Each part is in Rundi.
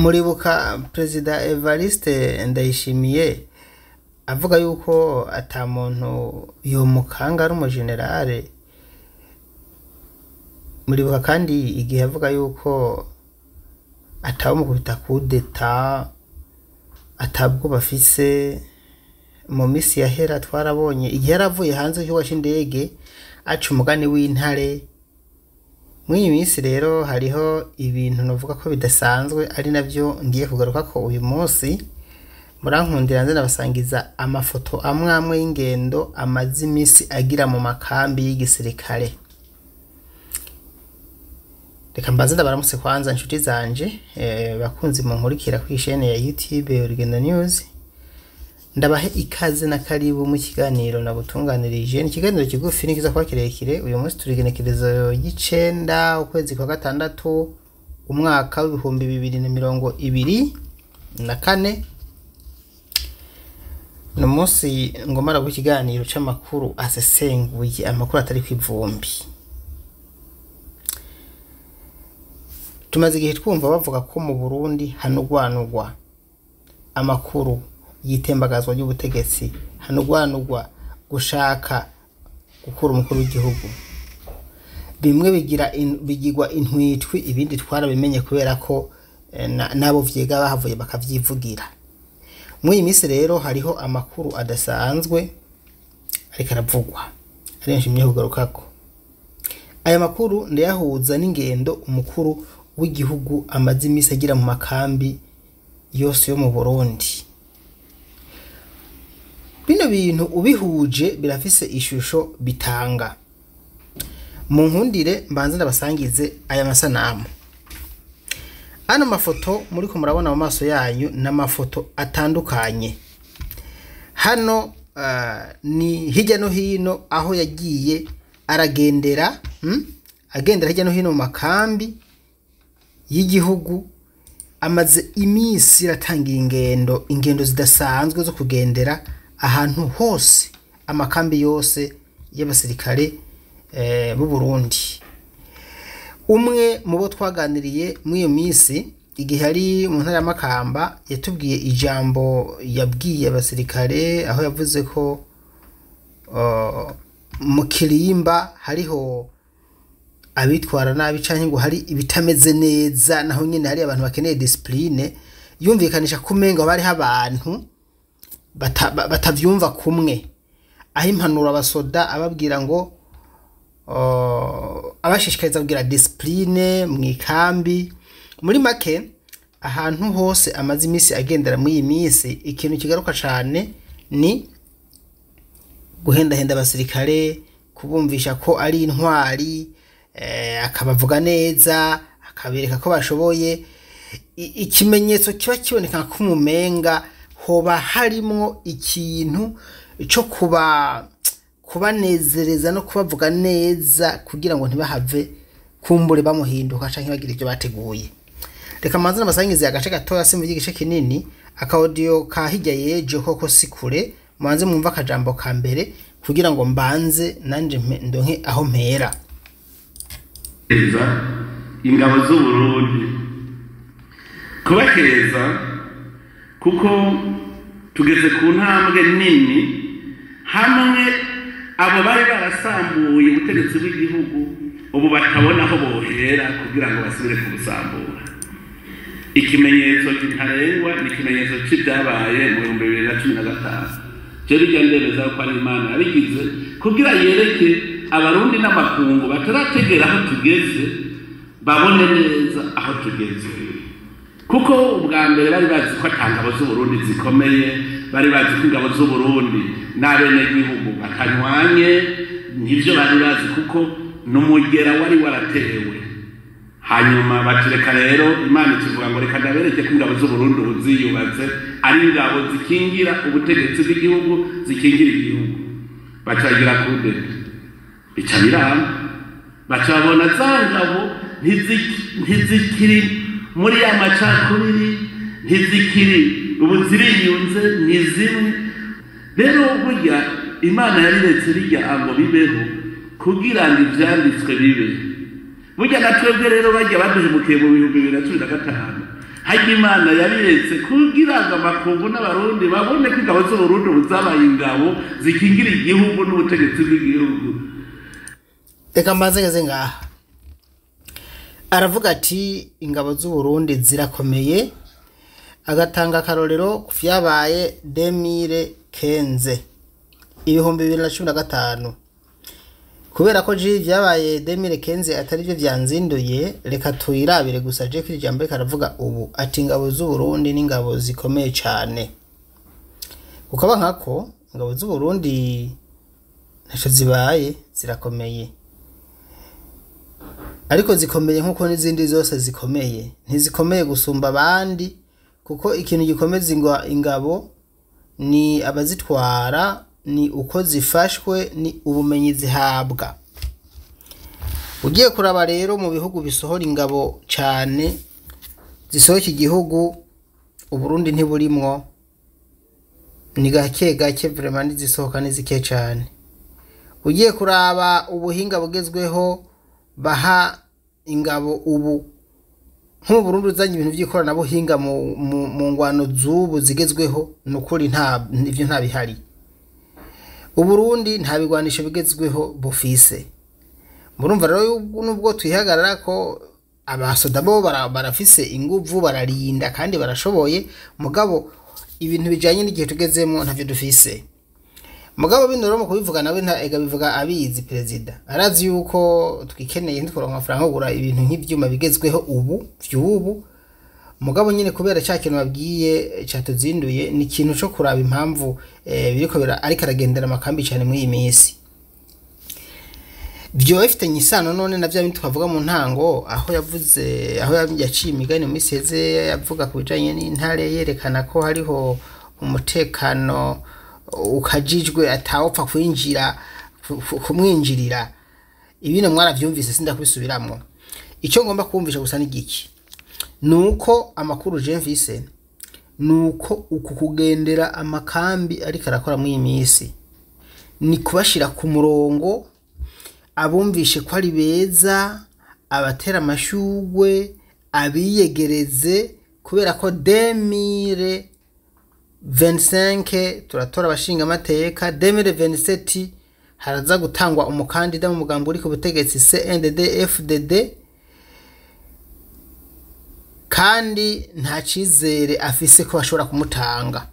muribuka perezida evariste ndayishimiye avuga yuko ata muntu yomukanga ari umujenerale muribuka kandi igihe avuga yuko atawumukubita kudeta atabwo bafise mu minsi yahera twarabonye igihe yaravuye hanze y'ikibuga c'indege aca umugani w'intare muri iyi minsi rero hariho ibintu navuga ko bidasanzwe ari navyo ngiye kugaruka ko uyu munsi murankundira nze nabasangiza amafoto amwe amwe y'ingendo amaze iminsi agira mu makambi y'igisirikare reka mbanze ndabaramutse kwanza inshuti zanje eh, bakunzi munkurikira kuri ishene ya youtube urugendo news ndabahe ikaze na karibu mu kiganiro nabutunganirije ni ikiganiro kigufi nikiza kuba kirekire uyu munsi turi igenekerezo y'icenda ukwezi kwa gatandatu umwaka w'ibihumbi bibiri na mirongo ibiri na kane ni umunsi ngomara ikiganiro c'amakuru asesenguye amakuru atari kw'ivumbi tumaze igihe twumva bavuga ko mu burundi hanugwanugwa amakuru y'itembagazwa ry'ubutegetsi hanugwanugwa gushaka gukura umukuru w'igihugu bimwe bigira in, bigirwa intwitwi ibindi twarabimenye kubera ko eh, na- nabo vyiga bahavuye bakavyivugira muri iyi minsi rero hariho amakuru adasanzwe ariko aravugwa ari nshimye kugarukako aya makuru ndayahuza n'ingendo umukuru w'igihugu amaze iminsi agira mu makambi yose yo mu burundi bino bintu ubihuje birafise ishusho bitanga mu nkundire mbanze ndabasangize aya masanamu ano mafoto muriko murabona mu maso yanyu ni amafoto atandukanye hano ah, ni hirya no hino aho yagiye aragendera hmm? agendera hirya no hino mu makambi y'igihugu amaze iminsi iratangira ingendo ingendo zidasanzwe zo kugendera ahantu hose amakambi yose y'abasirikare eh, b'u Burundi umwe mu bo twaganiriye muri iyo minsi igihe ari mu ntara ya Makamba yatubwiye ijambo yabwiye abasirikare aho yavuze ko uh, mu kirimba hariho abitwara nabi canke ngo hari ibitameze neza naho nyene hari abantu bakeneye discipline yumvikanisha kumenga bariho abantu bata- ba- batavyumva kumwe aho impanuro abasoda ababwira ngo uh, abashishikariza kugira discipline mu ikambi muri make ahantu hose amaze iminsi agendera muri iyi minsi ikintu kigaruka cane ni guhendahenda abasirikare kubumvisha ko ari intwari eh, akabavuga neza akabereka ko bashoboye I- ikimenyetso kiba kiboneka k'umumenga hoba harimwo ikintu co kuba kubanezereza no kubavuga neza kugira ngo ntibahave kumbure bamuhinduka canke bagira ivyo bateguye reka manze namasangize agace gatoya simvuge igice kinini akaudio ka hirya yejo koko si kure mubanze mwumva akajambo ka mbere kugira ngo mbanze nanje mpe- ndonke aho mpera kubahiriza ingabo z'uburundi kubahiriza kuko tugeze ku ntambwe nini hamwe abo bari barasambuye ubutegetsi bw'igihugu ubu batabona aho bohera kugira ngo basubire kubusambura ikimenyetso ntarengwa ni ikimenyetso cy'ibyabaye mu bihumbi bibiri na cumi na gatanu cyo bijya ndemeza ko ari imana yabigize kugira yereke abarundi n'amakungu batarategera aho tugeze babone neza aho tugeze kuko ubwa mbere bari bazi ko ata ngabo z'uburundi zikomeye bari bazi ko ingabo z'uburundi n'abenegihugu batanywanye nibyo bari bazi kuko n'umugera wari waratewe hanyuma batureka rero imana ikivuga ngo reka ndabereke ko ingabo z'uburundi ubu ziyubatse ari ingabo zikingira ubutegetsi bw'igihugu zikingira igihugu bacagira kudeta bica biramba baca babona za ngabo ntiziki- ntizikiri muri ya macakubiri ntizikiri ubu ziriyunze ni zimwe rero burya imana yariretse rirya ngo bibeho kugira ngo ivyanditswe bibe burya na twebwe rero bajya baduhemukiye mu bihumbi bibiri na cumi na gatanu hajya imana yabiretse kugira ngo amakungu n'abarundi babone ko ingabo z'uburundi ubu zabaye ingabo zikingira igihugu n'ubutegetsi bw'igihugu reka mbanze ngeze ngaha aravuga ati ingabo z'uburundi zirakomeye agatanga akarorero ku vyabaye demire kenze ibihumbi bibiri na cumi na gatanu kubera ko ji vyabaye demire kenze atari vyo vyanzinduye reka tuyirabire gusa je kiri jambo reka aravuga ubu ati ingabo z'uburundi n'ingabo zikomeye cane kukaba nkako ingabo z'uburundi ntaco zibaye zirakomeye ariko zikomeye nk'uko n'izindi zose zikomeye ntizikomeye gusumba abandi kuko ikintu gikomeza ingwa- ingabo ni abazitwara ni uko zifashwe ni ubumenyi zihabwa ugiye kuraba rero mu bihugu bisohora ingabo cyane zisohoka igihugu uburundi ntiburimwo ni gake gake vrema n'izisohoka ni zike cyane ugiye kuraba ubuhinga bugezweho baha ingabo ubu nko mu Burundi uzanye ibintu by'ikoranabuhinga mu, mu, mu ngwano z'ubu zigezweho ni ukuri nta ivyo nta bihari uburundi nta bigwanisho bigezweho bufise murumva rero yubu- nubwo twihagarara ko abasoda bo bara- barafise inguvu bararinda kandi barashoboye mugabo ibintu bijanye n'igihe tugezemo ntavyo dufise mugabo bino rero mu kubivuga nawe nta ega bivuga abizi perezida arazi yuko twikeneye ntitworonka amafaranga yo kugura ibintu nk'ivyuma bigezweho ubu vy'ubu mugabo nyine kubera cya kintu babwiye cyatuzinduye ni ikintu cyo kuraba impamvu eh, biriko bira ariko aragendera amakambi cyane muri iyi minsi byo bifitanye isano none na bya bindi twavuga mu ntango aho yavuze aho yaciye imigani mu minsi heze yavuga ku bijanye n'intare yerekana ko hariho umutekano ukajijwe atawupfa kwinjira ku- ku- kumwinjirira ibino mwaravyumvise sindakubisubiramwo icyo ngomba kumvisha gusa ni giki nuko amakuru je mvise nuko uku kugendera amakambi ariko arakora muri iyi minsi ni kubashira ku murongo abumvishe ko ari beza abatera amashugwe abiyegereze kubera ko demire 25 turatora abashinga amateka demire 27 haraza gutangwa umukandida mu mugambo uri ku butegetsi CNDD FDD kandi nta cyizere afise ko bashobora kumutanga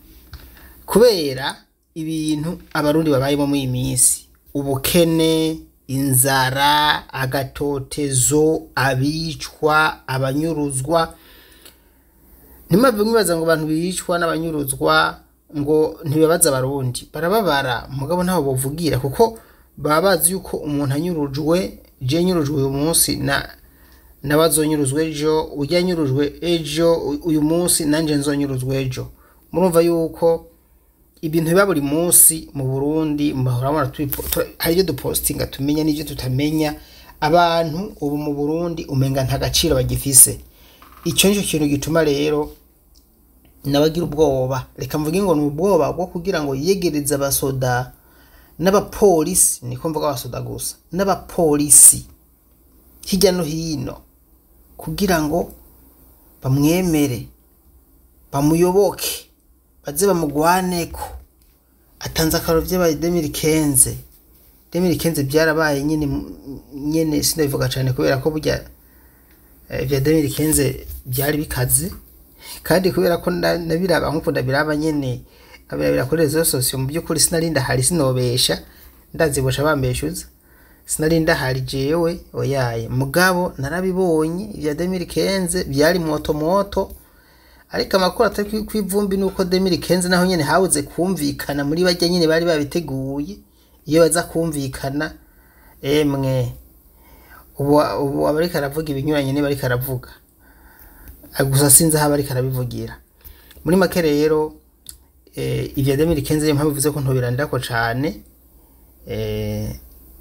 kubera ibintu abarundi babayemo muri iyi minsi ubukene inzara agatotezo abicwa abanyuruzwa ntimwabwe mwibaza ngo abantu bicwa n'abanyuruzwa ngo ntibabaza abarundi barababara mugabo ntaho bovugira kuko baba bazi yuko umuntu anyurujwe je nyurujwe uyu munsi na n'abazonyuruzwa ejo ujya anyurujwe ejo u- uyu munsi nanjye nzonyuruzwa ejo murumva yuko ibintu biba buri munsi mu burundi murabona tubipo- tu- hari ibyo dupostinga tumenya n'ibyo tutamenya abantu ubu mu burundi umenga nta gaciro bagifise icyo nicyo kintu gituma rero nabagira ubwoba reka mvuge ngo ni ubwoba bwo kugira ngo yegereze abasoda n'abapolisi niko mvuga abasoda gusa n'abapolisi hirya no hino kugira ngo bamwemere bamuyoboke baze bamugwaneko atanze akaroro by'abaye demiri kenze demiri kenze byarabaye nyine nyine sinabivuga cyane kubera ko burya eh, vya demiri kenze byari bikaze kandi kubera ko na- nabiraba nk'uko ndabiraba nyene nkabirabira kuri rezo sosiyo mu by'ukuri sinari ndahari sinobesha ndazibosha bambeshuza sinari ndahari jewe oyaye mugabo narabibonye ibya demiri kenze byari moto moto ariko amakuru atari kwi- kw'ivumbi nuko demiri kenze naho nyene habuze kumvikana muri bajya nyene bari babiteguye iyo baza kumvikana emwe ubu ubu abariko aravuga ibinyuranye niba ariko aravuga Ah, gusa sinzi aho abariko arabivugira muri make rero eh, ivya demiri kenze niyo mpamvu bivuze ko ntobirandirako cane eh,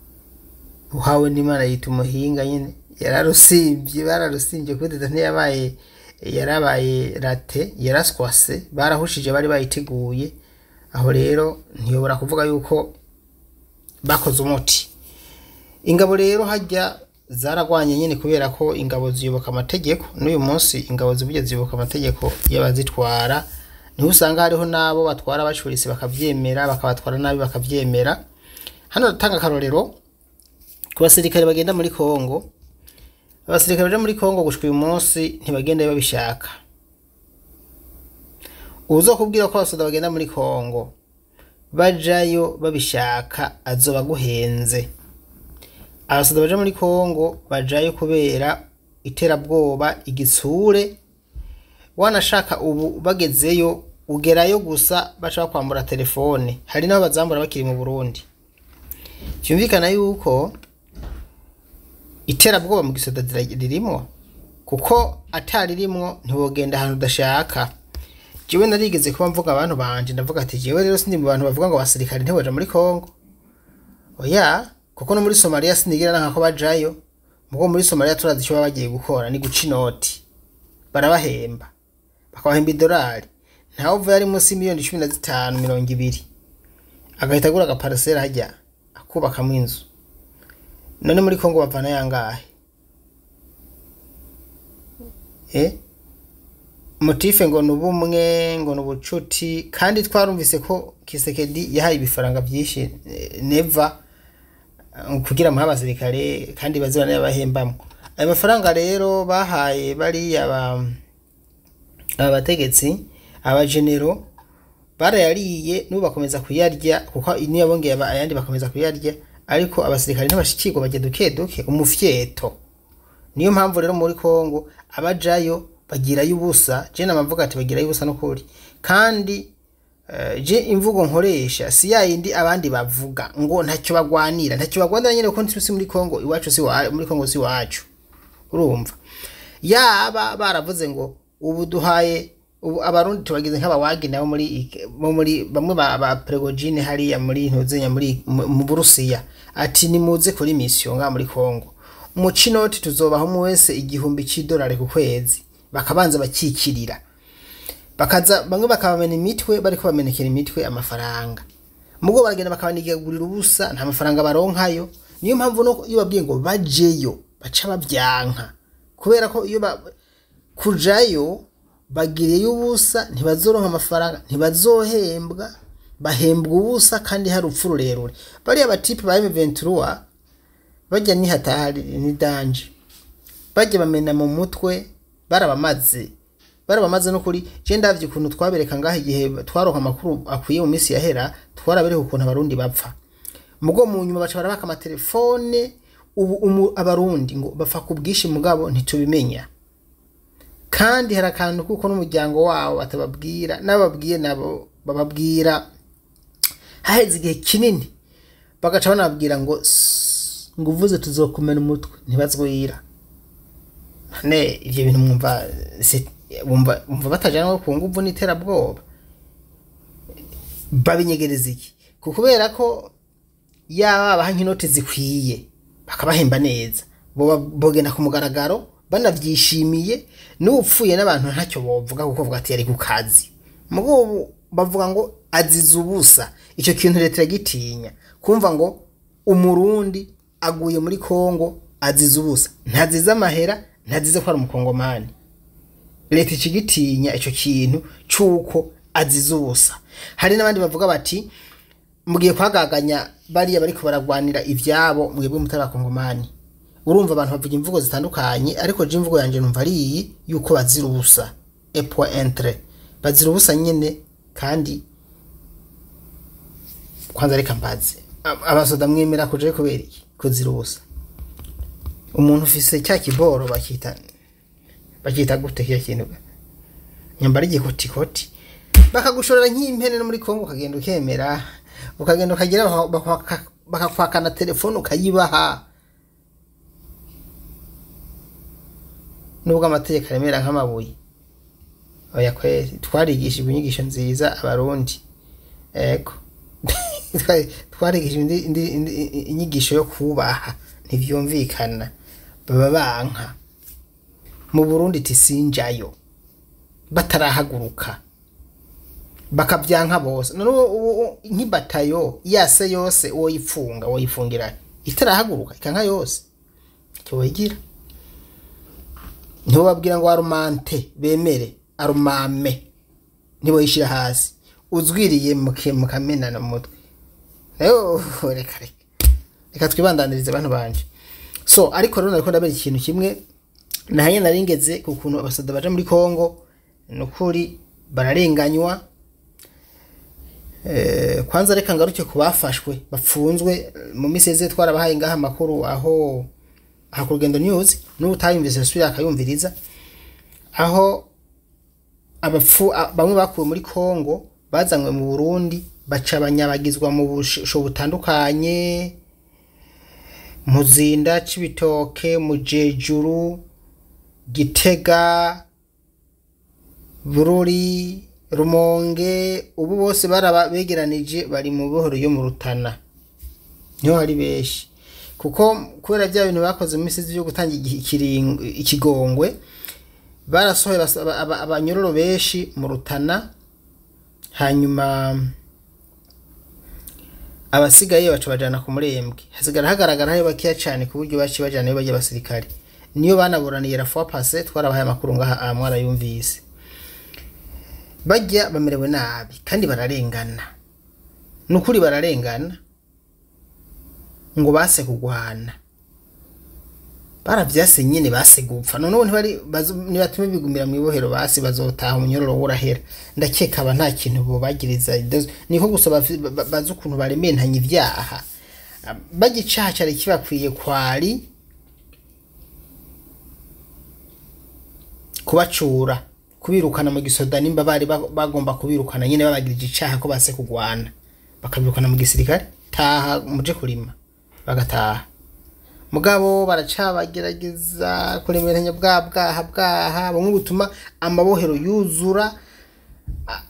uhawe n'imana yita umuhinga nyine yararusimbye bararusimbye kuri dada ntiyabaye yarabaye rate yaraswase barahushije bari bayiteguye aho rero ntiyobora kuvuga yuko bakoze umuti ingabo rero hajya zaragwanye nyine kubera ko ingabo ziyoboka amategeko n'uyu munsi ingabo zivuye ziyoboka amategeko y'abazitwara niho usanga hariho n'abo batwara bacurise bakabyemera bakabatwara nabi bakabyemera hano datanga akarorero ku basirikare bagenda muri kongo abasirikare baje muri kongo gushika uyu munsi ntibagenda babishaka uza kubwira ko abasoda bagenda muri kongo bajayo babishaka azoba aguhenze abasoda baje muri kongo bajayo kubera iterabwoba igitsure wanashaka ubu bagezeyo ugerayo gusa baca bakwambura telefone hari n'abo bazambura bakiri mu burundi cyumvikana yuko iterabwoba mu gisoda ririmo kuko ataririmwo ntiwogenda ahantu udashaka jewe narigeze kuba mvuga abantu banje ndavuga ati jewe rero sindi mu bantu bavuga ngo abasirikare ntibaja muri kongo oya kuko no muri somaliya sinigira nanka ko bajayo mugo muri somaliya turazi icyo baba bagiye gukora ni guca inoti barabahemba bakabahemba idolari ntawe uva yari munsi miliyoni cumi na zitanu mirongo ibiri agahita agura agaparasera hajya akubakamo inzu none muri kongo bavana yangahe eh motife ngo ni ubumwe ngo ni ubucuti kandi twarumvise ko kisekedi yahaye ibifaranga byinshi eh, neva eh, kugira muhe abasirikare kandi bazibana y'abahembamo ayo mafaranga rero bahaye bariya ba aba bategetsi abajenero barayariye n'ubu bakomeza kuyarya kuko niyo bongeye aba- ayandi bakomeza kuyarya ariko abasirikare ntibashikirwa bajya duke duke umufyeto niyo mpamvu rero muri kongo abajayo bagirayo ubusa je namavuga ati bagirayo ubusa n'ukuri kandi eh, je imvugo nkoresha si ya yindi abandi bavuga ngo ntacyo bagwanira ntacyo bagwanira nyine kuko ntitusi muri kongo iwacu si wa- muri kongo si iwacu urumva yaba baravuze ngo ubu duhaye ubu abarundi tubagize nk'abawagi nabo muri ik- bo muri bamwe ba, ba pregogine hariya muri ntuzenya muri mu mu burusiya ati nimuze kuri misiyo nga muri kongo mu cinoti tuzobaho mu wese igihumbi c'idolari ku kwezi bakabanza bakikirira bakaza bamwe bakabamena imitwe bariko bamenekera imitwe amafaranga mugo baragenda bakabanigagurira ubusa nta mafaranga baronkayo niyo mpamvu no iyo babwiye ngo bajeyo baca babyanka kubera ko iyo ba, kujayo bagiriye ubusa ntibazoronka amafaranga ntibazohembwa bahembwa ubusa kandi hari urupfu rurerure bariya batipe ba M23 bajya ni hatari ni danje bajya bamena mu mutwe barabamaze barabamaze n'ukuri je ndavye ukuntu twabereka ngaho igihe twaronka amakuru akwiye mu minsi yahera twarabereka ukuntu abarundi bapfa mugo mu nyuma baca barabaka amatelefone ubu umu, abarundi ngo bapfa ku bwinshi mugabo ntitubimenya kandi hari akantu kuko n'umuryango wabo batababwira n'ababwiye nabo bababwira haheze igihe kinini bagaca banababwira ngo "Sss, ngo uvuze tuzokumena umutwe ntibazwira none ivyo bintu mwumva se- wumva wumva batajana ku nguvu n'iterabwoba babinyegereza iki ku kubera ko yaba baha nk'inoti zikwiye bakabahemba neza boba- bogenda ku mugaragaro banavyishimiye n'upfuye n'abantu ntacyo bovuga kuko bavuga ati yari ku kazi mugo ubu bavuga ngo azize ubusa icyo kintu leta iragitinya kumva ngo umurundi aguye muri kongo azize ubusa ntazize amahera ntazize ko ari umukongomani leta ikigitinya icyo kintu cy'uko azize ubusa hari n'abandi bavuga bati mugiye kwagaganya bariya bariko baragwanira ivyabo mwebwe mutari abakongomani urumva abantu bavuga imvugo zitandukanye ariko je imvugo yanje numva ari iyi yuko bazira ubusa epo entre bazira ubusa nyene kandi kwanza reka mbaze Ab- abasoda mwemera kujayo kubera iki kuzira ubusa umuntu ufise cya kiboro bakita bakita gute kiya kintu nyambara igikotikoti bakagushorera nk'impene no muri kongo ukagenda ukemera ukagenda ukagira baka- baka- bakakwakana telefone ukayibaha nubwo amategeko aremera nk'amabuye oya kweri twarigishijwe inyigisho nziza abarundi ego Twa- twarigishijwe indi- indi- indi- inyigisho yo kubaha ntivyumvikana baba banka mu burundi tisinjayo batarahaguruka bakabyanka bose none ubu- ubu- nk'ibatayo yase yose woyifunga woyifungira itarahaguruka ikanka yose icyo wigira ntibababwira ngo arumante bemere arumame ntiboyishyira hasi uzwiriye muke- mukamenana mu mutwe rero reka reka reka twibandanirize abantu banje so ariko rero nariko ndabera ikintu kimwe nahaye naringeze ku kuntu abasoda baja muri Kongo nukuri bararenganywa Eh, kwanza reka ngaruke ku bafashwe bapfunzwe mu minsi yeze twarabahaye ngaha amakuru aho aha ku rugendo news n'ubu utayumvise asubira akayumviriza aho abapfu a- bamwe bakuwe muri Kongo bazanywe mu Burundi baca banyabagizwa mu busho butandukanye muzinda cibitoke mujejuru gitega bururi rumonge ubu bose baraba begeranije bari mu buhoro yo mu rutana niho hari benshi kuko kubera bya bintu bakoze mu minsi yo gutanga igi- ikiring- ikigongwe barasohoye basa- aba- aba- abanyororo benshi mu rutana hanyuma abasigaye baca bajana ku murembwe hasigara hagaragara hari bakeya cyane ku buryo baciye bajanayo bajya abasirikare niyo banaburaniye la fois passé twarabahaye amakuru ngaha aha mwarayumvise bajya bamerewe nabi kandi bararengana ni ukuri bararengana ngo base kugwana baravyase nyene base gupfa noneho ntibari bazo- nibatume bigumira mu ibohero basi bazotaha umunyororo wurahera ndakeka aba nta kintu bobagiriza idazo- niko gusa bafi- ba- ba- bazi ukuntu barementanya ivyaha bajya icaha cari kibakwiye kwari kubacura kubirukana mu gisoda nimba bari ba- bagomba kubirukana nyene babagirije icaha ko base kugwana bakabirukana mu gisirikare taha muje kurima bagataha mugabo baracabagerageza kuremeranya bwa bwaha bwaha bumwe butuma amabohero yuzura A-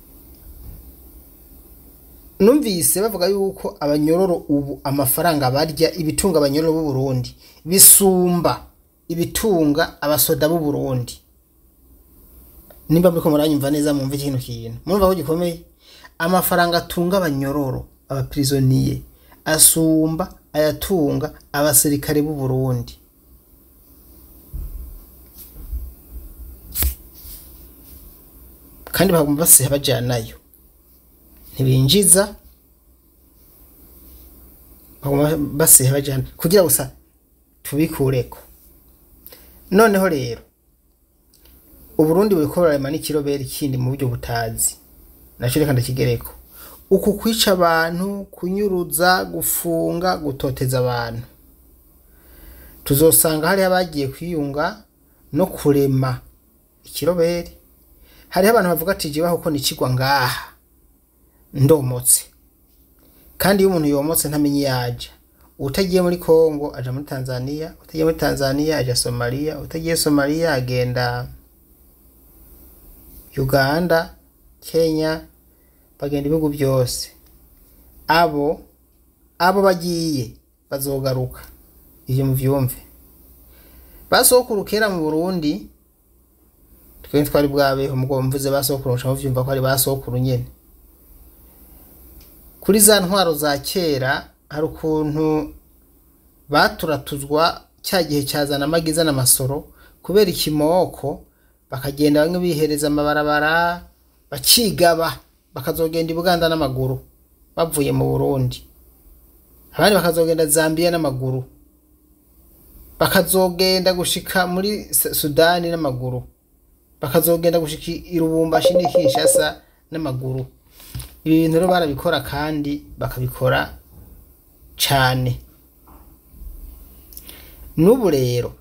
numvise bavuga yuko abanyororo ubu amafaranga barya ibitunga abanyororo b'u Burundi bisumba ibitunga abasoda b'u Burundi nimba muriko muranyumva neza mwumva ikintu kintu murumva ko gikomeye amafaranga atunga abanyororo abapirizoniye asumba ayatunga abasirikare b'u Burundi kandi bagomba basiha bajanayo ntibinjiza bagomba basiha bajana kugira gusa tubikureko noneho rero uburundi buriko burarema n'ikiroberi kindi mu buryo butazi naco reka ndakigereko uku kwica abantu kunyuruza gufunga gutoteza abantu tuzosanga hariho abagiye kwiyunga no kurema ikiroberi hariho abantu bavuga ati jewe kuko nikigwa ngaha ndomotse kandi iyo umuntu yomotse ntamenye iyo aja utagiye muri kongo aja muri tanzania utagiye muri tanzania aja somaliya utagiye somaliya agenda uganda kenya bagenda ibihugu byose abo abo bagiye bazogaruka ivyo muvyumve basokuru kera mu burundi twe twari bwabeho mugo mvuze basokuru nca muvyumva ko ari basokuru nyene kuri za ntwaro za kera hari ukuntu baturatuzwa cya gihe cyazana amagiza n'amasoro kubera ikimoko bakagenda bamwe bihereza amabarabara bakigaba bakazogenda i buganda n'amaguru bavuye mu burundi abandi bakazogenda zambia n'amaguru bakazogenda gushika muri Su- sudani n'amaguru bakazogenda gushika i Lubumbashi n'i Kinshasa n'amaguru ibi bintu rero barabikora kandi bakabikora cane n'ubu rero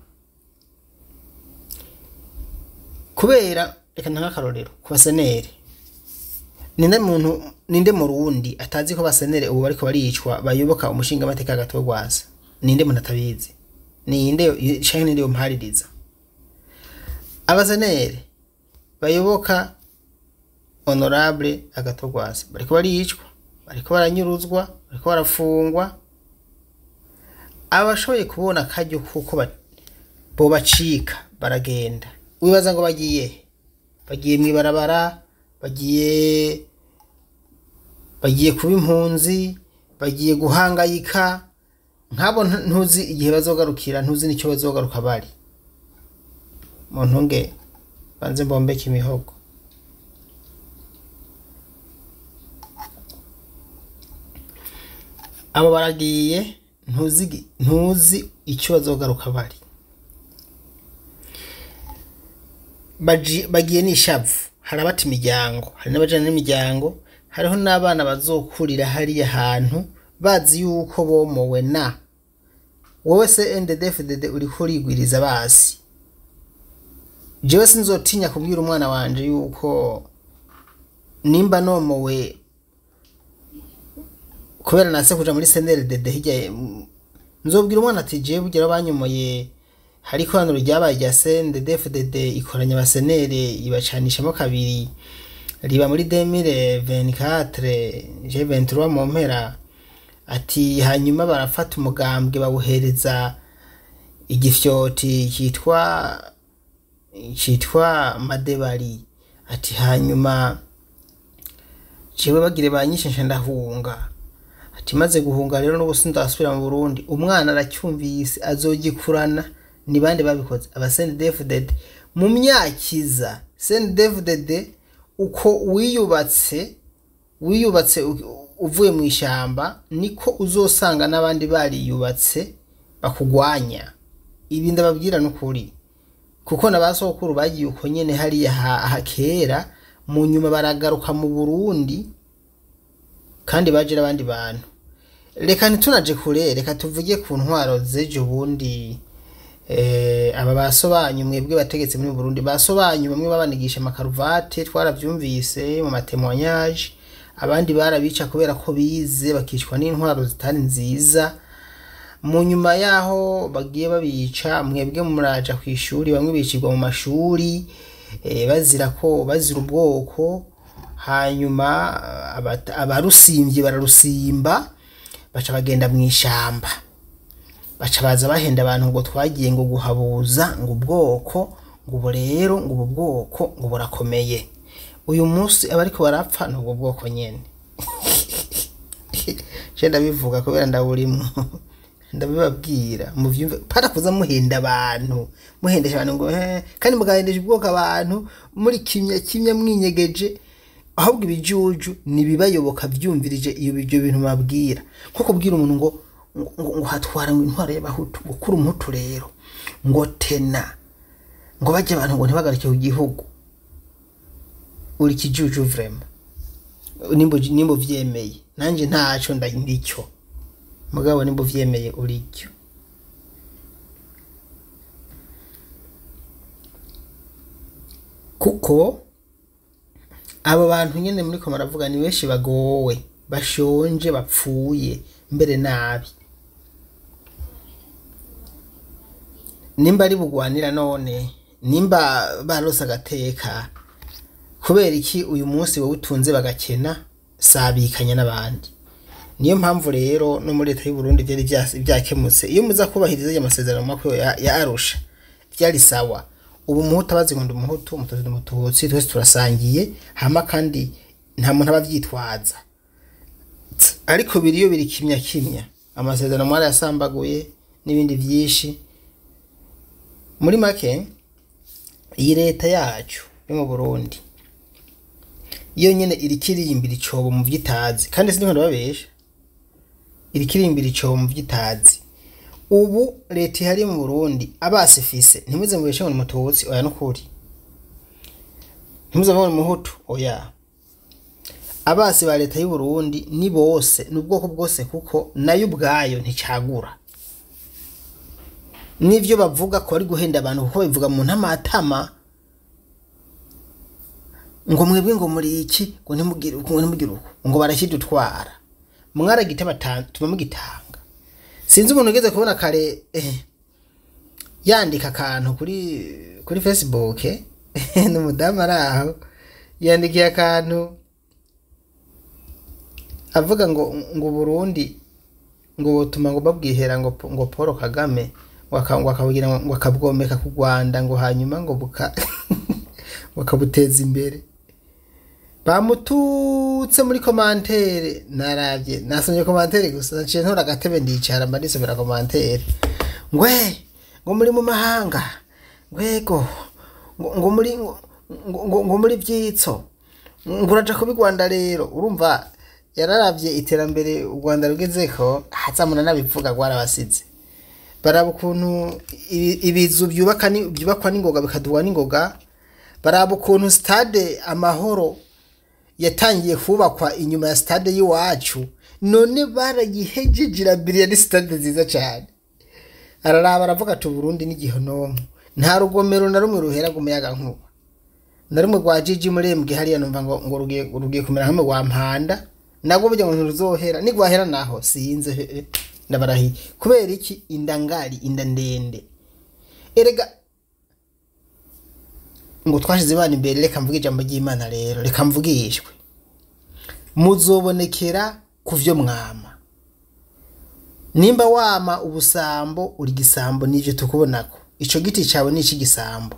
kubera reka ntange akarorero ku baseneri ninde muntu ninde mu rundi atazi ko basenere ubu bariko baricwa bayoboka umushinga amateka hagati wo rwasa ninde muntu atabizi ninde canke ninde yompaririza abasenere bayoboka honorable agatogwasa bariko baricwa bariko baranyuruzwa bariko barafungwa abashoboye kubona akaryo kuko ba- bobacika baragenda wibaza ngo bagiye he? bagiye mw'ibarabara bagiye bagiye kuba impunzi bagiye guhangayika nk'abo ntu- ntuzi igihe bazogarukira ntuzi n'icyo bazogaruka bari mu ntunge banze mbombeke imihogo abo baragiye ntuzi igi- ntuzi icyo bazogaruka bari Baji- bagiye n'ishavu hari abata imiryango hari n'abajana n'imiryango hariho n'abana bazokurira hariya hantu bazi yuko bomowe na wowe se ndedefudede uriko urigwiriza basi jewe sinzotinya kubwira umwana wanje yuko nimba nomowe kubera nase kuja muri senere dede hirya ye- m- nzobwira umwana ati jewe bugira banyomoye hari ikoraniro ryabaye rya CNDD-FDD ikoranya abasenere ibacanishamo kabiri riba muri 2024 je 23 mu mpera ati hanyuma barafata umugambwe bawuhereza igifyoti cyitwa cyitwa madebari ati hanyuma jewe bagire banyishisha ndahunga ati maze guhunga rero n'ubu sindasubira mu Burundi umwana aracyumvise azogikurana ni bande babikoze aba CNDD-FDD mu myakiza CNDD-FDD uko wiyubatse wiyubatse u- uvuye mu ishyamba niko uzosanga n'abandi bariyubatse bakugwanya ibi ndababwira n'ukuri kuko na ba sokuru bagiye uko nyene hariya ha- ha kera mu nyuma baragaruka mu Burundi kandi baje n'abandi bantu reka ntitunaje kure reka tuvuge ku ntwaro z'ejo bundi eh, aba basobanyu mwebwe bategetse muri Burundi basobanyu bamwe babanigisha amakaruvate twaravyumvise mu matemoignage abandi barabica kubera ko bize bakicwa n'intwaro zitari nziza mu nyuma yaho bagiye babica mwebwe muraja ku ishuri bamwe bicirwa mu mashuri eh, bazira ko bazira ubwoko hanyuma abata- abarusimbye bararusimba baca bagenda mu ishamba baca baza bahenda abantu ngo twagiye ngo guhabuza ngo ubwoko ngo ubu rero ngo ubu bwoko ngo burakomeye uyu munsi abariko barapfa ni ubwo bwoko nyene je ndabivuga kubera ndaburimwo ndabibabwira muvyumve para kuza muhenda abantu muhendesha abantu ngo he kandi mugahendesha ubwoko abantu muri kimya kimya mwinyegeje ahubwo ibijuju nibibayoboka vyumvirije iyo ibyo bintu mabwira nko kubwira umuntu ngo ngo, ngo, ngo hatwara ngo intwaro y'abahutu ngo kuri umuhutu rero ngo tena ngo bajye abantu ngo ntibagaruke ku gihugu uri kijuju vrema nimba nimba uvyemeye nanje ntaco nda ndicyo mugabo nimba uvyemeye uricyo kuko abo bantu nyene muriko muravuga ni benshi bagowe bashonje bapfuye mbere nabi nimba ari bugwanira none nimba barose agateka kubera iki uyu munsi wowe utunze bagakena sabikanya n'abandi niyo mpamvu rero no muri leta y'u Burundi byari byas- byakemutse iyo muza kubahiriza aya masezerano makuru ya, ya Arusha byari sawa ubu umuhutu abazi ngo ndi umuhutu umututsi ndi umututsi twese turasangiye hama kandi nta muntu aba avyitwaza ariko biriyo biri kimya kimya amasezerano mwari yasambaguye n'ibindi byinshi muri make iyi leta yacu yo mu Burundi iyo nyene iriko iriyimbira icobo mu vyitazi kandi siniko ndababesha iriko iriyimbira icobo mu vyitazi ubu leta ihari mu Burundi abasi fise ntimuze mubeshe ngo ni mututsi oya nukuri ntimuze ngo ni muhutu oya abasi ba leta y'u Burundi ni bose ni ubwoko bwose kuko nayo ubwayo nticagura n'ivyo bavuga ko bari guhenda abantu kuko babivuga mu ntamatama ngo mwebwe ngo muri iki ngo ntimugire uku ngo ntimugire uku ngo barakidutwara mwaragite batuma mugitanga sinzi umuntu ugeze kubona kare eh, yandika akantu kuri kuri facebook eh, ni umudamu ari aho yandikiye akantu avuga ngo ngo Burundi ngo butuma ngo babwihera ngo ngo Paul Kagame ngo aka- ngo akabugira ngo ngo akabwomeka ku Rwanda ngo hanyuma ngo buka bakabuteza imbere bamututse muri komantere narabye nasomye komantere gusa naciye ntora agatebe ndicara mba nisomera komantere ngwe ngo muri mu mahanga ngwego ngo ngo muri ngo, ngo, ngo muri vyitso ngo uraja kuba i rwanda rero urumva yararavye iterambere u rwanda rugezeko hazamuna n'abivuga rwarabasize baraba ukuntu ibi- ibizu byubaka ni- byubakwa n'ingoga bikadurwa n'ingoga baraba ukuntu stade amahoro yatangiye kubakwa inyuma ya stade y'iwacu none barayihejeje irabiriya ni stade nziza cyane araraba aravuga ati uburundi n'igihonomo nta rugomero na rumwe ruhera umuyaga nkuba na rumwe rwa jiji murembwe hariya numva ngo ngo rugiye rugiye kumera nk'umwe wa mpanda nabwo burya ngo ntiruzohera nigwahera naho sinze he, he, ndabarahiye kubera iki inda ngari inda ndende erega ngo twashize imana imbere reka mvuge ijambo ry'imana rero reka mvugishwe muzobonekera ku vyo mwama nimba wama ubusambo uri gisambo nivyo tukubonako ico giti cawe ni ic'igisambo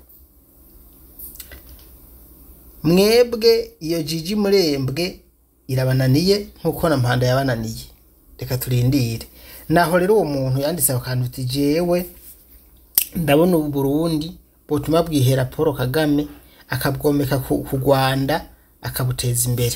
mwebwe iyo jiji murembwe irabananiye nk'uko na mpanda yabananiye reka turindire naho rero uwo muntu yanditse ako kantu uti jewe ndabona ubu burundi butuma bwihera paul kagame akabwomeka ku ku rwanda akabuteza imbere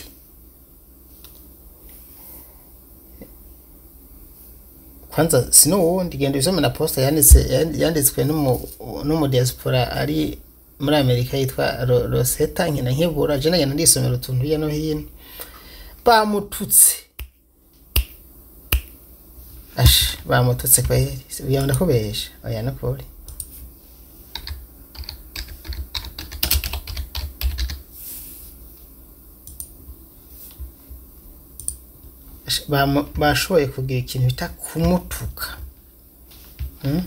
kwanza sinuwundi genda usome na posta yanditse yanditswe n'umu- n'umudiaspora ari muri amerika yitwa Ro- roseta nkina nkibura je nagenda ndisomera utuntu hirya no hino bamututse ash bamututse kweri uya ndakubesha oya nakuri Ash, bamu- bashoboye kugira ikintu bita kumutuka Hmm?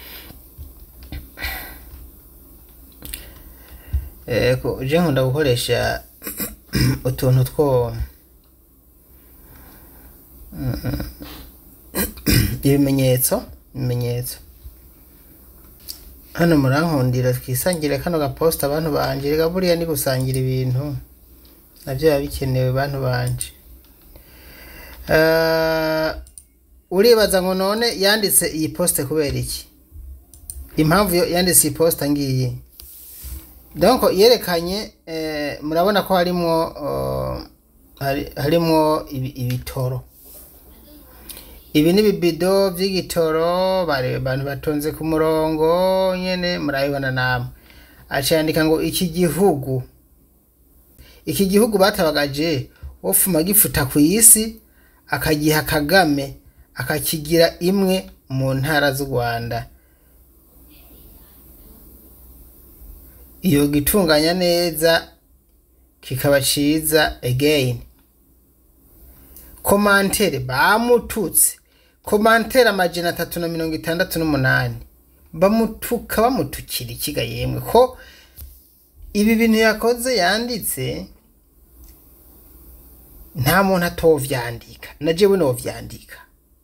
Ego, je nkunda gukoresha utuntu two Mm, ibimenyetso ibimenyetso hano murankundira twisangire kano gaposta abantu banje rega buriya ni gusangira ibintu navyo biba bikenewe bantu banje Eh, uribaza ngo none yanditse iyi poste kubera iki impamvu yo- yanditse iyi posta ngiyi donc yerekanye eh, murabona ko harimwo uh, hari- harimwo ibi- ibitoro ibi ni ibibido by'igitoro bari abantu batonze ku murongo nyene murabibona namwe acandika ngo iki gihugu iki gihugu batabagaje wofuma gifuta ku isi akagiha kagame akakigira imwe mu ntara z'u rwanda iyo gitunganya neza kikaba ciza again komantere bamututse komantere amajana atatu na mirongo itandatu n'umunani bamutuka bamutukira ikiga yemwe ko ibi bintu yakoze yanditse nta muntu atovyandika na jewe novyandika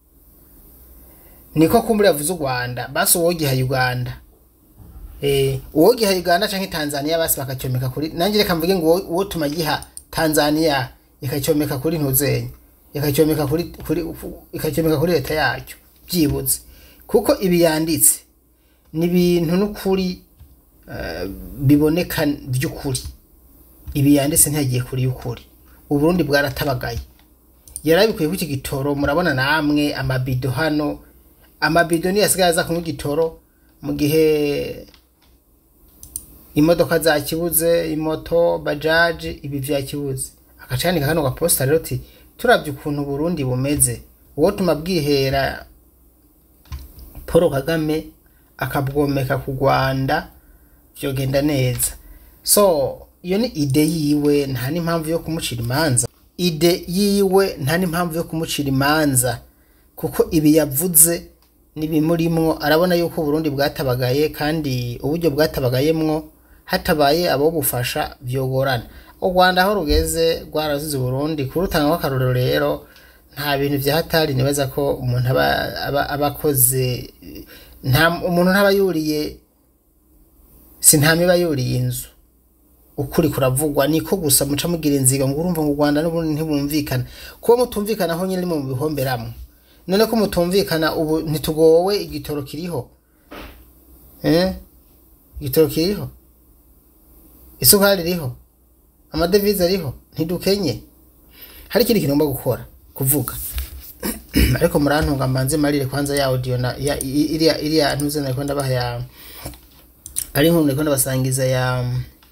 niko kumbura yavuze u rwanda basi uwogiha uganda eh uwogiha uganda canke tanzania basi bakacyomeka kuri nanjye reka mvuge ngo uwo- uwo tumagiha tanzania ikacyomeka kuri ntuzenya ikacyomeka kuri kuri ikacyomeka kuri leta yacyo byibuze kuko ibi yanditse ni ibintu n'ukuri eh, biboneka by'ukuri ibi yanditse ntiyagiye kuri y'ukuri uburundi bwaratabagaye yarabikuye ku iki gitoro murabona namwe amabido hano amabido niyo asigaye aza kunywa igitoro mu gihe imodoka zakibuze imoto bajaji ibi vyakibuze akacandika kano gaposta rero ti turavye ukuntu uburundi bumeze uwo tuma bwihera paul kagame akabwomeka ku rwanda vyogenda neza so iyo ni ide yiwe nta n'impamvu yo kumucira imanza ide yiwe nta n'impamvu yo kumucira imanza kuko ibi yavuze n'ibimurimwo arabona yuko uburundi bwatabagaye kandi uburyo bwatabagayemwo hatabaye abo bufasha vyogorana u rwanda aho rugeze rwarazize uburundi kurutanga akarorero rero nta bintu vya hatari nibaza ko umuntu aba, aba, aba akoze nta umuntu ntaba yuriye si ntama iba yuriye inzu ukuri kuravugwa niko gusa muca mugira inziga ngo urumva ngo u Rwanda n'ubundi ntibumvikana kuba mutumvikana aho nyine mu bihomberamwo none ko mutumvikana ubu ntitugowe igitoro kiriho eh igitoro kiriho isukari iriho amadevize ariho ntidukenye hari ikindi kintu ngomba gukora kuvuga ariko murantunga mbanze marire kwanza ya audio na ya i- iriya iriya ntuze nariko ndabaha ya ari inkuru nariko ndabasangiza ya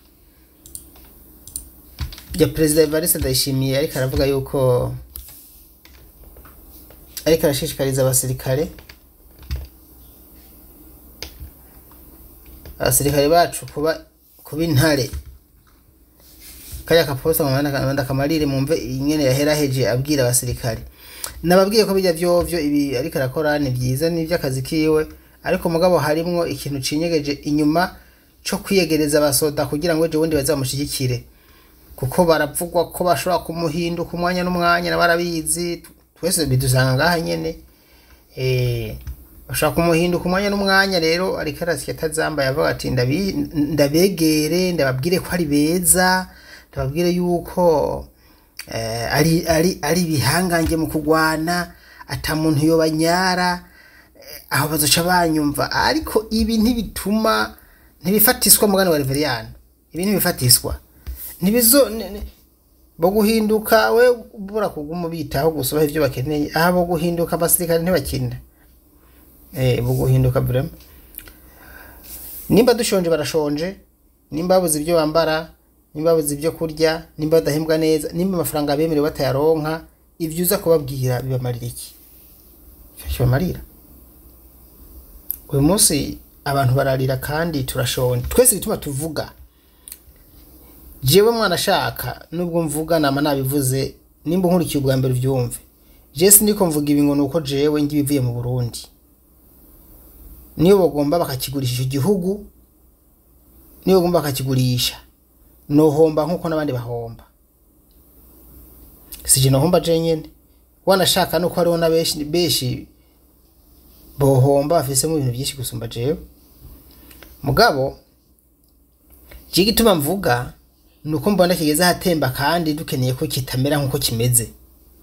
ya perezida Evariste Ndayishimiye ariko aravuga yuko ariko arashishikariza abasirikare abasirikare bacu kuba kuba intare kariya kaposta mu kamarire mumve ingene yaheraheje abwira abasirikare nababwiye ko bijya vyovyo ibi ariko arakora ni vyiza ni vy'akazi kiwe ariko mugabo harimwo ikintu cinyegeje inyuma co kwiyegereza abasoda kugira ngo ejo bundi bazamushigikire kuko baravugwa ko bashobora kumuhinduka umwanya n'umwanya nabarabizi twese bidusanga ngaha nyene eh bashaka kumuhinduka umwanya n'umwanya rero ariko arasya atazambaye avuga ati "Ndabi- ndabegere ndababwire ko ari beza ndababwire yuko eh, ari ari ari bihangange mu kugwana ata muntu yobanyara eh, aho bazoca banyumva ariko ibi ntibituma ntibifatiswa mugani wa Reveriyani ibi ntibifatiswa ntibizo ne- ne- bo guhinduka we bura kuguma bitaho gusa baha ivyo bakeneye aha bo guhinduka abasirikare ntibakina eh bo guhinduka vraiment nimba dushonje barashonje nimba babuze ibyo bambara nimba babuze ibyo kurya nimba badahembwa neza nimba amafaranga bemerewe batayaronka ivyo uza kubabwira bibamarira iki bibamarira uyu munsi abantu bararira kandi turashonje twese bituma tuvuga jewe mwana ashaka nubwo mvuga nama nabivuze nimba nkurikiye ubwa mbere uvyumve je sindiko mvuga ibi ngo nuko jewe ngibivuye mu Burundi niyo bagomba bakakigurisha icyo gihugu niyo bagomba bakakigurisha nohomba nkuko n'abandi bahomba sije nohomba je nyene wanashaka nuko hariho na benshi benshi bohomba bafisemo ibintu byinshi gusumba jewe mugabo je gituma mvuga nuko mbona kigeze ahatemba kandi dukeneye ko kitamera nkuko kimeze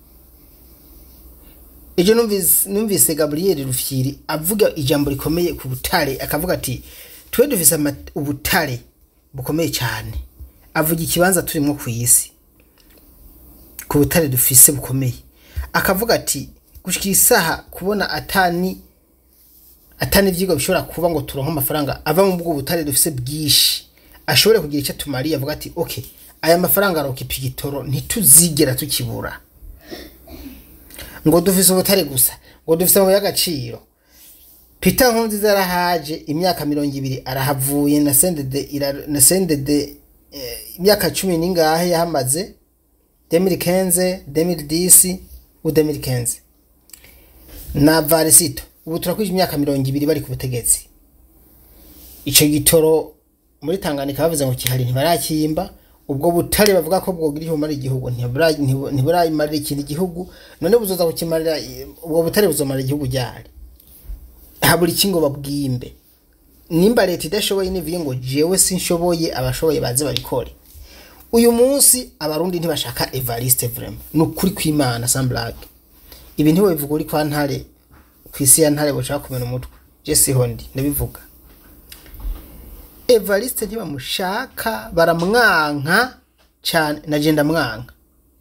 ejo numvise numvise Gabriel Rufyiri avuga ijambo rikomeye ku butare akavuga ati twe dufise ama- ubutare bukomeye cyane avuga ikibanza turimo ku isi ku butare dufise bukomeye akavuga ati gushika isaha kubona atani atani ivyigwa bishobora kuba ngo turonke amafaranga ava mu bwo butare dufise bwinshi ashobore kugira icyo tumariye avuga ati okay aya mafaranga aroka ipigitoro ntituzigera tukibura ngo dufise ubutare gusa ngo dufise amabuye y'agaciro Peter Nkurunziza yarahaje imyaka mirongo ibiri arahavuye na sendede ira- na sendede eh, imyaka cumi n'ingahe yahamaze 2015 2010 u 2015 na Varisito ubu turakwije imyaka mirongo ibiri bari ku butegetsi ico gitoro muri Tanganyika bavuze ngo kihari ntibarakimba ubwo butare bavuga ko bwogira ihumara igihugu ntibura- ntibu- ntiburayimarira ikindi gihugu none buzoza kukimarira ubwo butare buzomarira igihugu ryari habura iki ngo babwimbe nimba leta idashoboye nivuye ngo jewe sinshoboye abashoboye baze babikore uyu munsi abarundi ntibashaka Evariste vraiment ni ukuri kw'Imana sans blague ibi ntiwe bivuga uri kwa ntare ku isi ya ntare bushaka kumena umutwe je siho ndi ndabivuga Evariste ntibamushaka baramwanka cyane nagenda mwanka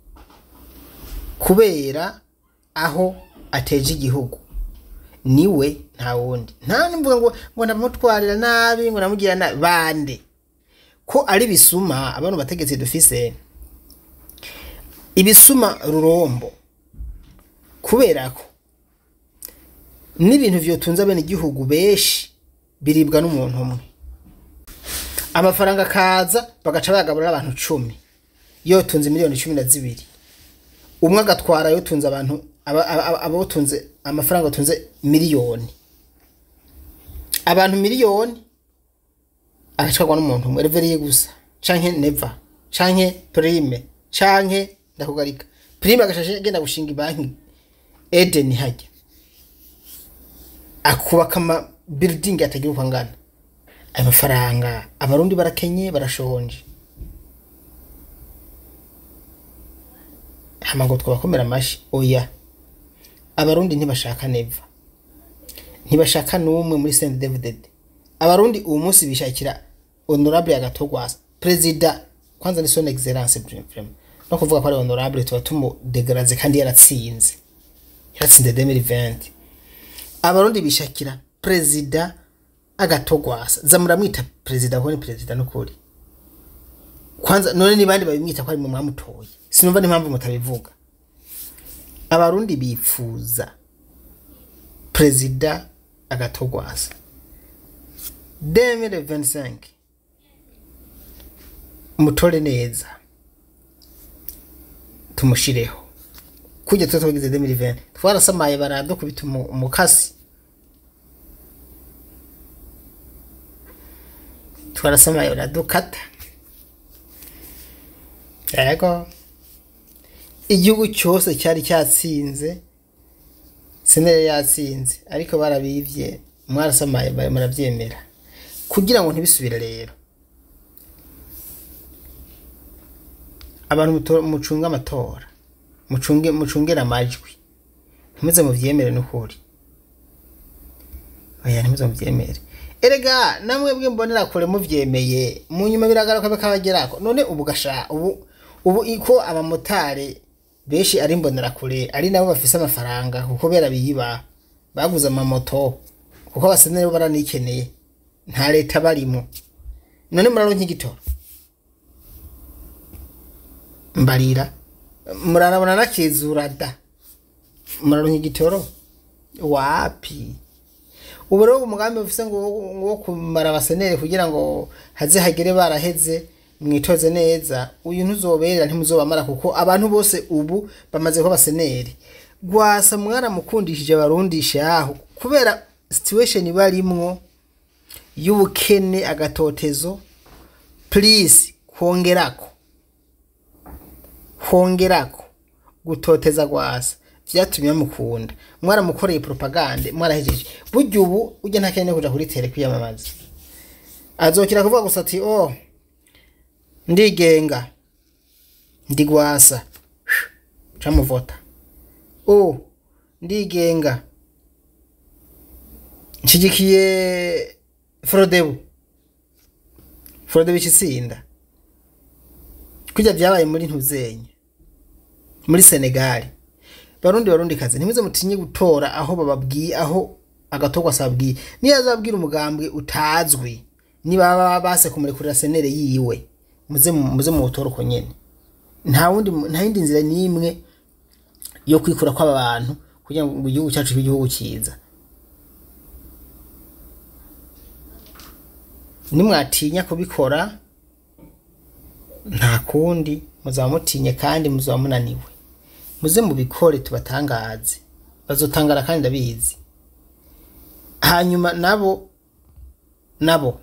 kubera aho ateje igihugu niwe nta wundi nta nimvuga ngo ngo ndamutwarira nabi ngo namugira nabi bande ko ari bisuma abantu bategetsi dufise ibisuma rurombo kubera ko n'ibintu vyotunze bene igihugu benshi biribwa n'umuntu umwe amafaranga akaza bagaca bayagaburira abantu cumi yotunze miliyoni cumi na zibiri umwe agatwara yotunze abantu aba- aba- abotunze amafaranga atunze miliyoni abantu miliyoni agacwarwa n'umuntu umwe reveriye gusa canke neva canke prime canke ndakugarika prime agashashe agenda gushinga banki Eden hajya akubaka ama building atagira uko angana ayo mafaranga abarundi barakenye barashonje hama ngo twabakomera amashi oya abarundi ntibashaka neva ntibashaka n'umwe muri Saint David abarundi uwo munsi bishakira honorable agatogwasa perezida kwanza ni son excellence vraiment no kuvuga ko ari honorable tuba tumudegraze kandi yaratsinze yaratsinze 2020 abarundi bishakira perezida agatogwasa zamuramwita perezida kuko ni perezida n'ukuri kwanza none ni bandi babimwita ko ari mu mwamutoye sinumva n'impamvu mutabivuga abarundi bipfuza perezida agatogwasa 2025 mutore neza tumushireho kujya tuba twagize 2020 twarasamaye baradukubita umu- umukasi twarasamaye baradukata yego igihugu cyose cyari cyatsinze senere yatsinze ariko barabivye mwarasamaye bari murabyemera kugira ngo ntibisubire rero abantu muto- mucunge amatora mucunge mucungere amajwi ntimuze muvyemere n'ukuri oya ntimuze muvyemere erega namwe bwe mbonera kure muvyemeye mu nyuma biragaruka bikabagerako none ubu gasha ubu ubu iko abamotari benshi ari mbonera kure ari nabo bafise amafaranga kuko bera biyiba baguze amamoto kuko abasenere bo baranikeneye nta leta barimo none muraronka igitoro mbarira murarabona nakizura da muraronka igitoro wapi ubu rero umugambi bufise ngo wo- wo kumara abasenere kugira ngo haze hagere baraheze mwitoze neza uyu ntuzoberera ntimuzobamara kuko abantu bose ubu bamaze kuba abaseneri gwasa mwaramukundishije abarundisha aho kubera situation barimwo y'ubukene agatotezo please kongerako hongerako gutoteza gwasa vyatumye bamukunda mwaramukoreye propagande mwarahejeje burya ubu ujya ntakene kuja kuri tere kwiyamamaza azokira kuvuga gusa ati oh ndigenga ndigwasa camuvota oh ndigenga nshigikiye frodebu frodebu ikisinda kujya vyabaye muri ntuzenye muri senegali barundi barundi kazi ntimuze mutinye gutora aho bababwiye aho agatogwa asabwiye niyo azabwira umugambwe utazwi niba baba base kumurekurira senere yiwe muze mu- muze mu butora uko nyene nta wundi mu- nta yindi nzira n'imwe yo kwikura kw'aba bantu kugira ngo igihugu cyacu kibe igihugu cyiza nimwatinya kubikora nta kundi muzaba mutinye kandi muzaba munaniwe muze mubikore tubatangaze bazotangara kandi ndabizi hanyuma nabo nabo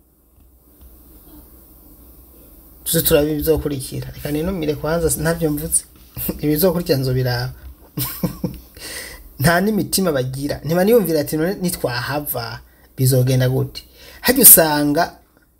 tuze turaba ibizokurikira reka ninumire kwanza ntabyo mvuze ibizokurikira nzobiraba nta n'imitima bagira ntibaniyumvira ati none nitwahava bizogenda gute hajya usanga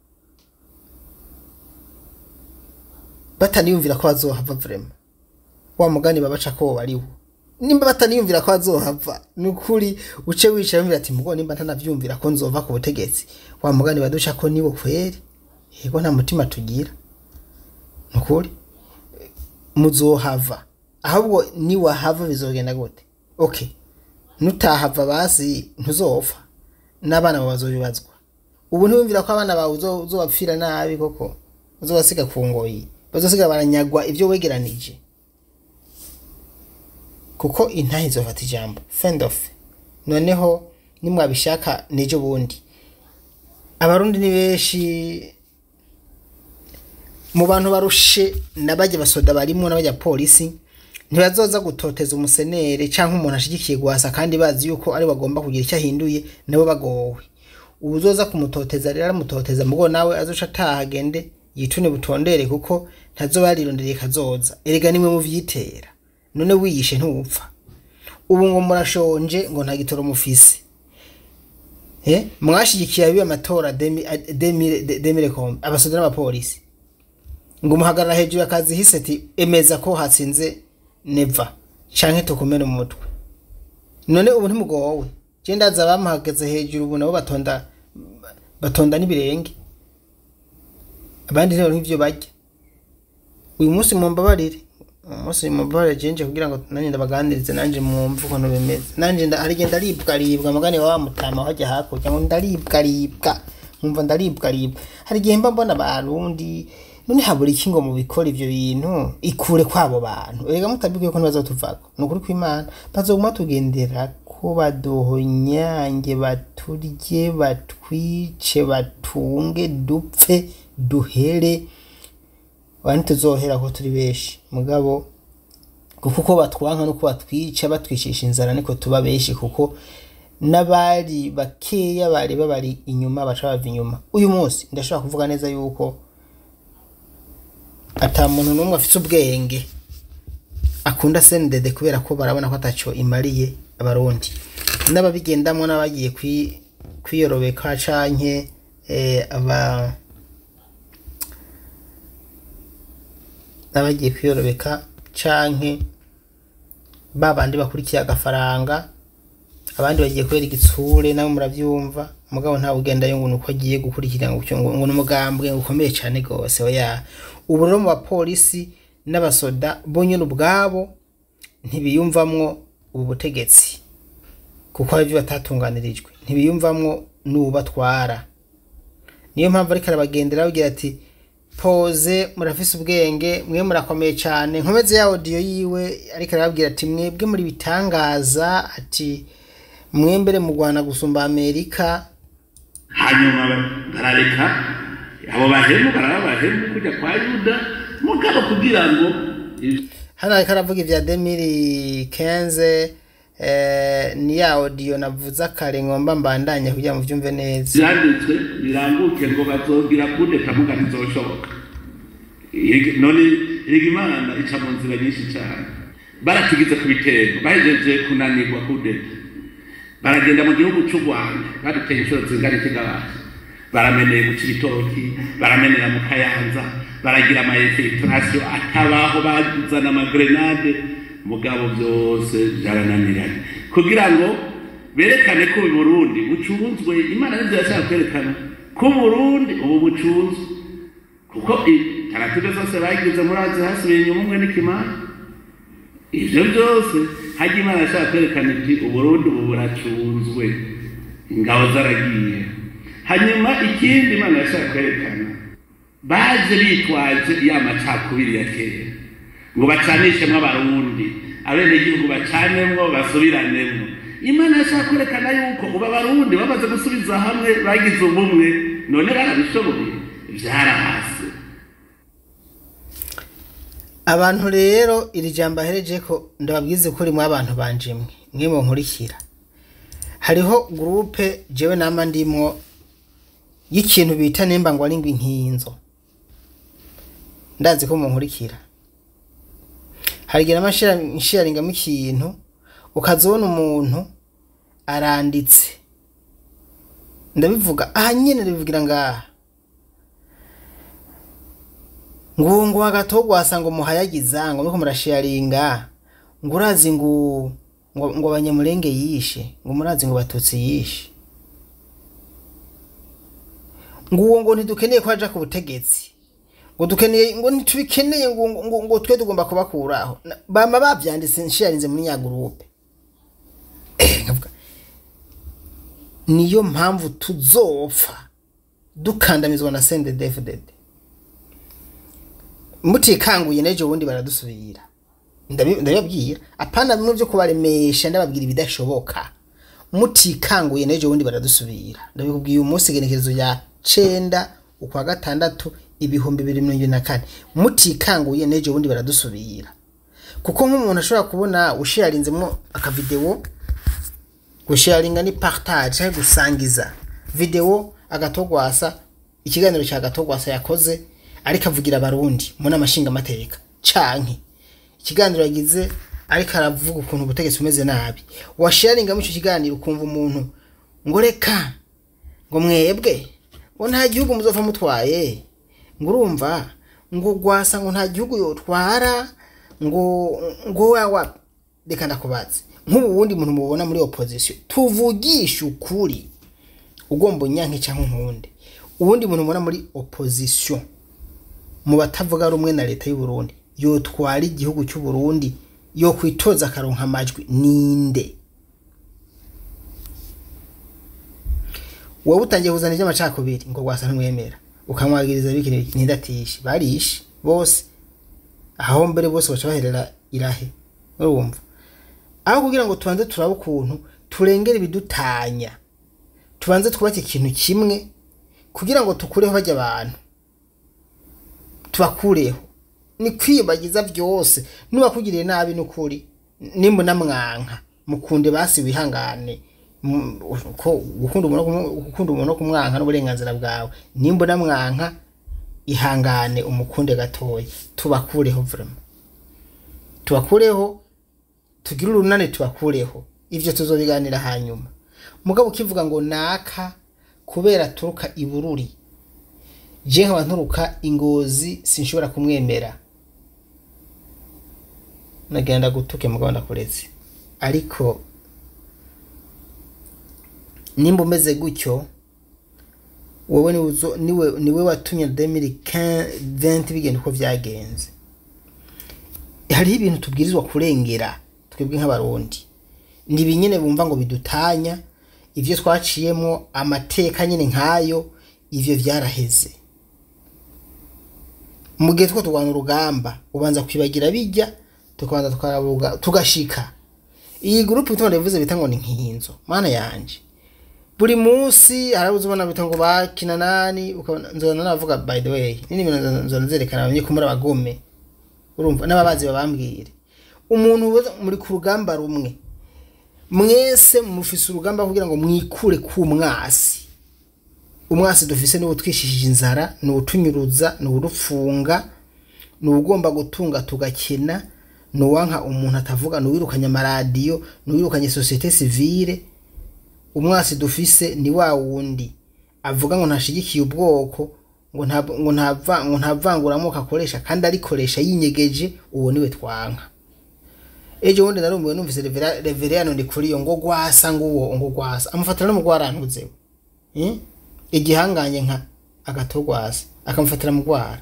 bataniyumvira ko bazohava vrema wa mugani babaca ko bariwo nimba bataniyumvira ko bazohava ni ukuri uce wicara wumvira ati mugo nimba ntanavyumvira ko nzova ku butegetsi wa mugani baduca ko nibo kweri yego nta mutima tugira ni ukuri muzohava ahubwo niwahava bizogenda gute okay nutahava basi ntuzopfa n'abana bawe bazobibazwa ubu ntiwumvira ko abana bawe uzo- uzobapfira nabi koko uzobasiga ku ngoyi bazosiga baranyagwa ibyo wegeranije kuko intahe izofata ijambo fend of noneho nimwabishaka nejo bundi abarundi ni benshi mu bantu barushe n'abajya basoda barimo n'abajya polisi ntibazoza gutoteza umusenere cyangwa umuntu ashigikiye guhasa kandi bazi yuko ari bagomba kugira icyo ahinduye nabo bagowe ubu uzoza kumutoteza rero aramutoteza mugo nawe azoca ataha agende yitune butondere kuko ntazoba yarironderiye kazoza erega nimwe muvyitera none wiyishe ntupfa ubu ngo murashonje ngo nta gitoro mufise eh mwashigikiye abiye amatora demi demi demire kombe abasoda n'abapolisi ngo muhagarara hejuru y'akazi hise ati emeza ko hatsinze neva canke tukumene umutwe none ubu ntimugowe je ndaza bamuhagaze hejuru ubu nabo batonda batonda n'ibirenge abandi rero nk'ivyo barya uyu munsi mumbabarire uyu munsi mumbabarire jenje kugira ngo nanjye ndabaganirize nanjye mwumve ukuntu bimeze nanjye nda- hari igihe ndaribwaribwa mugani wa mutama wajya hakurya ngo ndaribwaribwa nkumva ndaribwaribwa hari igihe mba mbona abarundi none habura iki ngo mubikora ivyo bintu ikure kwabo bantu erega mutabikwiye ko ntibazotuvako ni ukuri kw'imana bazoguma tugendera ko baduhonyange baturye batwice batunge dupfe duhere wani tuzohera ko turi benshi mugabo kuko uko batwanka nuko batwica batwicisha inzara niko tuba benshi kuko n'abari bakeya bari babari inyuma baca bava inyuma uyu munsi ndashobora kuvuga neza yuko ata muntu n'umwe afite ubwenge akunda sendede kubera ko barabona ko ataco imariye abarundi n'ababigendamwo n'abagiye kwi- kwiyorobeka canke eh, aba n'abagiye kwiyorobeka canke ba bandi bakurikiye agafaranga abandi bagiye kubera igitsure nabo muravyumva mugabo ntawe ugendayo ngo nuko agiye gukurikira ngo ngo ngo n'umugambwe ukomeye cane gose oya ubu rero mu bapolisi n'abasoda bo nyene ubwabo ntibiyumvamwo ubu butegetsi kuko hari ivyo batatunganirijwe ntibiyumvamwo n'ubatwara niyo mpamvu ariko arabagendera ababwira ati poze murafise ubwenge mwe murakomeye cyane nkomeze ya audio yiwe ariko arababwira ati mwebwe muri bitangaza ati mwembere mu Rwanda gusumba Amerika hanyuma barareka abo bahemu baraba bahemu kujya kwa yuda mugabo kugira ngo hano ariko aravuga ivya demiri kenze eh, ni ya audio navuze akare ngomba mbandanye kugira ngo muvyumve neza byanditswe birambuke ngo bazogira kudeta muga ntizoshoboka Igi- none iriga imana ica mu nzira nyinshi cyane baratugize ku bitego bahejeje kunanirwa kudeta baragenda mu gihugu cy'u rwanda baduteye inshuro zingana ikigabane barameneye mu cibitoki baramenera mu kayanza baragira ama infiltration atabaho bazana amagrenade mugabo byose byarananiranye kugira ngo berekane ko ubu Burundi bucunzwe imana nibyo yashaka kwerekana ko Burundi ubu bucunzwe kuko taratibe zose bagize muri azi hasubiye inyuma umwe n'ikimana ivyo byose hajya imana yashaka kwerekana iti uburundi ubu buracunzwe ingabo zaragiye hanyuma ikindi imana yashaka kwerekana baje bitwaje ya macakubiri ya kera ngo bacanishemwo abarundi abenegihugu bacanemwo basubiranemo imana yashaka kwerekana yuko ubu abarundi bamaze gusubiza hamwe bagize ubumwe none barabishoboye vyarahase abantu rero iri jambo ahereje ko ndababwize ko rimwe abantu banje mwe mwe mu nkurikira hariho gurupe jewe nama ndimwo y'ikintu bita nimba ngo ari ngo inkinzo ndazi ko mu nkurikira harigira amashiyaringamo ikintu ukazibona umuntu aranditse ndabivuga aha nyene ndabivugira ngaha ngo ngo agatogwasa ngo muhayagiza ngo muriko murasharinga ngo urazi ngo ngo ngo abanyamurenge yishe ngo murazi ngo batutsi yishe ngo uwo ngo ntidukeneye ko aja ku butegetsi ngo dukeneye ngo ntitubikeneye ngo ngo ngo twe tugomba kubakuraho Na- bama bavyanditse nsharinze muri nya groupe nkavuga niyo mpamvu tuzopfa dukandamizwa na CNDD-FDD mutikanguye n'ejo bundi baradusubira Ndabi- ndabibabwira apana bimwe byo kubaremesha ndababwira ibidashoboka mutikanguye n'ejo bundi baradusubira ndabikubwiye uyu munsi igenekerezo ya cenda ukwa gatandatu ibihumbi bibiri mirongo ibiri na kane mutikanguye n'ejo bundi baradusubira kuko nk'umuntu ashobora kubona usharinzemo akavidewo gusharinga ni partage cyangwa gusangiza video agatogwasa ikiganiro cya gatogwasa yakoze ariko avugira abarundi mu nama nshingamateka canke ikiganiro yagize ariko aravuga ukuntu ubutegetsi bumeze nabi washaringa muri icyo kiganiro ukumva umuntu ngo reka ngo mwebwe ngo nta gihugu muzopfa mutwaye ngo urumva ngo gwasa ngo nta gihugu yotwara ngo ngo wawa reka ndakubaze nk'ubu wundi muntu mubona muri opposition tuvugisha ukuri ugomba unyanke cyangwa nkunde uwundi muntu mubona muri opposition mu batavuga rumwe na leta y'u Burundi yotwara igihugu cy'u Burundi yo kwitoza akaronka amajwi ninde wowe utangiye kuzana iby'amacakubiri ngo gwasa ntumwemera ukamwagiriza bikini nindatishe barishe bose aho mbere bose baca baherera irahe urumva aho kugira ngo tubanze turabe ukuntu turengera ibidutanya tubanze twubake ikintu kimwe kugira ngo tukureho bajya abantu tubakureho ni kwibagiza byose nubakugiriye nabi n'ukuri nimba unamwanka mukunde basi wihangane mu- ko gukunda umuntu no kumu- gukunda umuntu no kumwanka n'uburenganzira bwawe nimba unamwanka ihangane umukunde gatoya tubakureho vraiment tubakureho tugire urunane tubakureho ivyo tuzobiganira hanyuma mugabo ukivuga ngo naka kubera turuka ibururi je nkaba nturuka ingozi sinshobora kumwemera nagenda gutuke mugabo ndakuretse ariko nimba umeze gutyo wowe niwe uzo- niwe niwe watumye 2020 bigenda uko vyagenze hariho ibintu tubwirizwa kurengera twebwe nk'abarundi ni ibinyene bumva ngo bidutanya ivyo twaciyemo amateka nyene nk'ayo ivyo vyaraheze mu gihe two turwana urugamba ubanza kwibagira bijya tukabanza tukarabuga tugashika iyi gurupe itonde bivuze bita ngo ni nk'inzo mana yanje buri munsi harabuze ubona bita ngo bakina nani ukabona nzona navuga by the way nini ibintu nzo- nzona zerekana abanye kumura abagome urumva n'ababazi babambwire umuntu wese muri ku rugamba rumwe mwese mufise urugamba kugira ngo mwikure ku mwasi umwasi dufise niwo twishishije inzara ni utunyuruza ni urufunga ni ugomba gutunga tugakena ni uwanka umuntu atavuga ni uwirukanye amaradiyo ni uwirukanye sosiyete sivile umwasi dufise ni wa wundi avuga ngo ntashigikiye ubwoko ngo nta ngo ntava ngo ntavanguramoko akoresha kandi arikoresha yinyegeje uwo niwe twanka ejo bundi narumiwe numvise revera- reveriyano ndi kuri yo ngo gwasa ngo uwo ngo gwasa amufatira no mu gwarantuzewe eh? igihanganye nka agatogwasa akamufatira mu gwara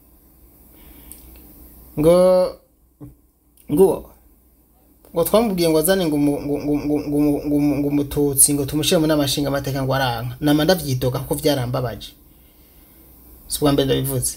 ngo ngo ngo twamubwiye ngo azane ngo umu- ngo ngo ngo ngo ngo- ngo- ngo umututsi ngo tumushyire mu nama nshingamateka ngo aranka nama ndavyidoga kuko vyarambabaje si ubwa mbere ndabivuze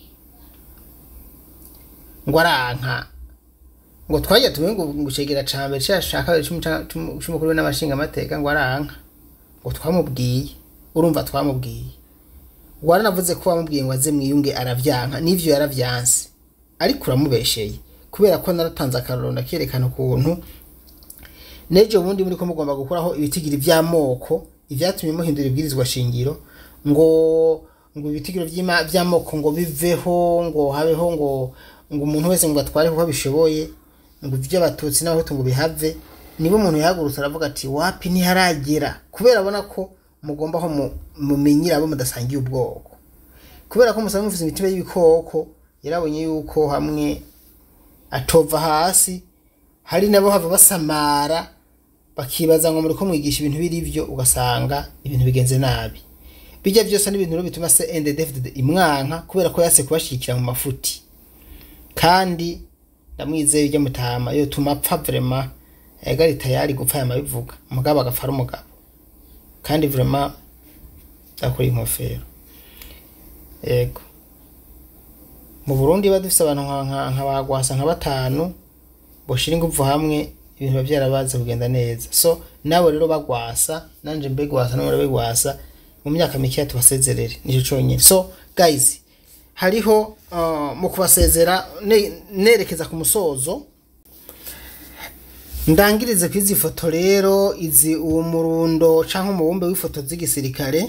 ngo aranka ngo twajya tumenye ngo ngo cegera ca mbere cashaka c'umukuru w'inamashinga amateka ngo aranka ngo twamubwiye urumva twamubwiye waranavuze ko wamubwiye ngo aze mwiyunge aravyanka n'ivyo yaravyanse ariko uramubesheye kubera ko naratanze akarorero ndakerekana ukuntu nejo bundi muri ko mugomba gukuraho ibitigiri vy'amoko ivyatumye muhindura ibwirizwa shingiro ngo ngo ibitigiro vy'ima- vy'amoko ngo biveho ngo habeho ngo ngo umuntu wese ngo atware kuko bishoboye ngo ivy'abatutsi n'abahutu ngo bihave nibo umuntu yahagurutse aravuga ati wapi ntiharagera kubera abona ko mugomba aho mu- mumenyera abo mudasangiye ubwoko kubera ko musaba mufise imitima y'ibikoko yarabonye yuko hamwe atova hasi hari nabo hava basamara bakibaza ngo muri ko mwigisha ibintu biri byo ugasanga ibintu bigenze nabi bijya byose n'ibintu rero bituma se NDD imwanka kubera ko yase kubashikira mu mafuti kandi ndamwizeye ujya mutama yo tuma apfa vraiment yagari tayari gupfa yamabivuga umugabo agapfa ari umugabo kandi vraiment akora inkofero yego mu burundi ba dufise abantu nka- nka nka bagwasa nka batanu boshira ingufu hamwe ibintu biba byarabaze kugenda neza so nabo rero bagwasa nanje mbegwasa nabo begwasa mu myaka mikeya tubasezerere nico conyine so guys hariho uh, mu kubasezera ne- nerekeza ku musozo ndangirize ku izi foto rero izi uwo murundo canke umubumbe w'ifoto z'igisirikare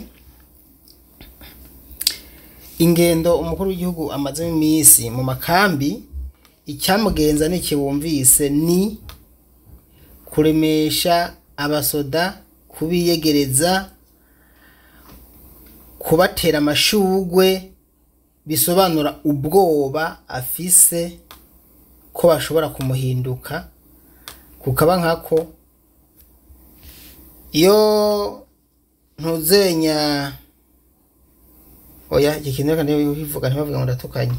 ingendo umukuru w'igihugu amazemo iminsi mu makambi icyamugenza n'ikibumvise ni kuremesha abasoda kubiyegereza kubatera amashugwe bisobanura ubwoba afise ko bashobora kumuhinduka kukaba nkako iyo ntuzenya oya ikintu kandi bivuga ntibavuga ngo ndatukanye